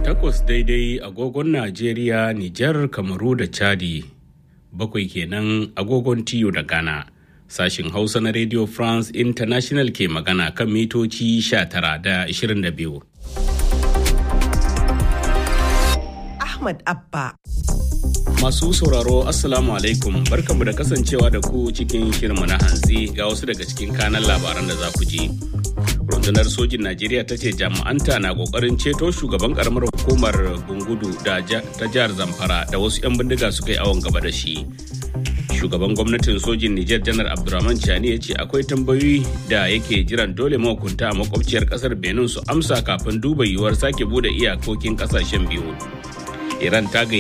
Takwas daidai agogon Najeriya, Nijar, Kamaru da Chadi. Bakwai kenan agogon Tiyo da Ghana. Sashin Hausa na Radio France International ke magana kan mitoci 19 da 22. Ahmad Abba. Masu sauraro Assalamu alaikum barkanmu da kasancewa da ku cikin shirinmu na hantsi ga wasu daga cikin kanan labaran da za ku ji. rundunar sojin najeriya ta ce jami'anta na kokarin ceto shugaban karamar hukumar bungudu da ta jihar zamfara da wasu 'yan bindiga suka yi awon gaba da shi shugaban gwamnatin sojin nijar janar abdurrahman chani ya ce akwai tambayoyi da yake jiran dole mahukunta a makwabciyar kasar benin su amsa kafin duba yiwuwar sake bude iyakokin kasashen biyu iran ta